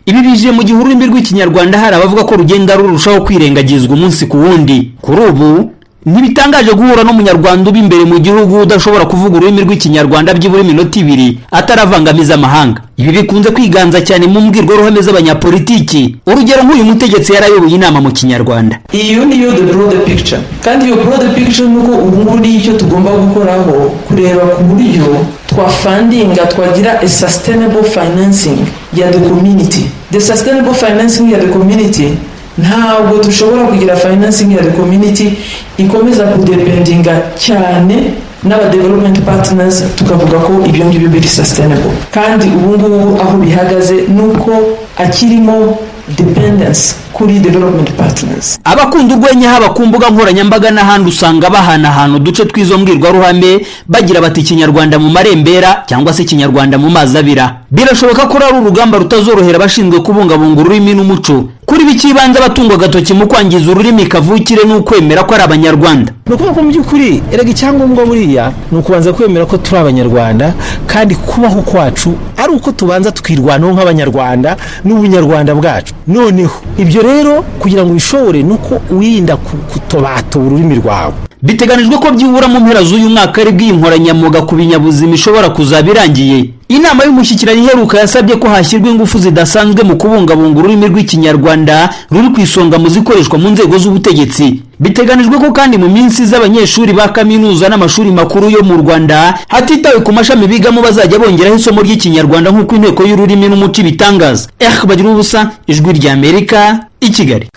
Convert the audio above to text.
ibinyujije mu gihe ururimi rw'ikinyarwanda hari abavuga ko rugenda rurushaho kwirengagizwa umunsi ku wundi kuri ubu ntibitangaje guhura n'umunyarwanda uba imbere mu gihugu udashobora kuvuga ururimi rw'ikinyarwanda byibura iminota ibiri ataravangamiza amahanga ibi bikunze kwiganza cyane mu mbwirwaruhame z'abanyapolitiki urugero nk'uyu mutegetsi yarayoboye inama mu kinyarwanda iyo niyo the broader picture kandi iyo broader picture ni uko ubu ngubu nicyo tugomba gukoraho kureba ku buryo twafandinga twagira a sustainable financing ya the community the sustainable financing ya the community ntabwo dushobora kugira financing ya the community ikomeza kudependinga cyane n'aba development partners tukavuga ko ibyo ngibyo biri sustainable kandi ubu ngubu aho bihagaze ni uko akirimo dependence kuri development partners abakunda urwenya haba ku mbuga nkoranyambaga n'ahandi usanga bahanahana uduce tw'izo mbwirwaruhame bagira bati ikinyarwanda mu marembera cyangwa se ikinyarwanda mu mazi abira birashoboka ko ari urugamba rutazorohera abashinzwe kubungabunga ururimi n'umuco kuri bikibanza abatungwa agatoki mu kwangiza ururimi kavukire ni ukwemera ko ari abanyarwanda ni ukuvuga ko mu by'ukuri erega icyangombwa buriya ni ukubanza kwemera ko turi abanyarwanda kandi kubaho kwacu ari uko tubanza tukirwanaho nk'abanyarwanda n'ubunyarwanda bwacu noneho ibyo rero kugira ngo ubishobore ni uko wirinda kutobatora ururimi rwawe biteganijwe ko byibura mu mpera z'uyu mwaka aribwo iyi nkoranyamuga ku binyabuzima ishobora kuzaba irangiye inama y'umushyikirano iheruka yasabye ko hashyirwa ingufu zidasanzwe mu kubungabunga ururimi rw'ikinyarwanda ruri ku isonga mu zikoreshwa mu nzego z'ubutegetsi biteganijwe ko kandi mu minsi z'abanyeshuri ba kaminuza n'amashuri makuru yo mu rwanda hatitawe ku mashami bigamo bazajya bongeraho isomo ry'ikinyarwanda nk'uko inteko y'ururimi n'umuco ibitangaza ehe bagira ubusa ijwi ry'amerika i kigali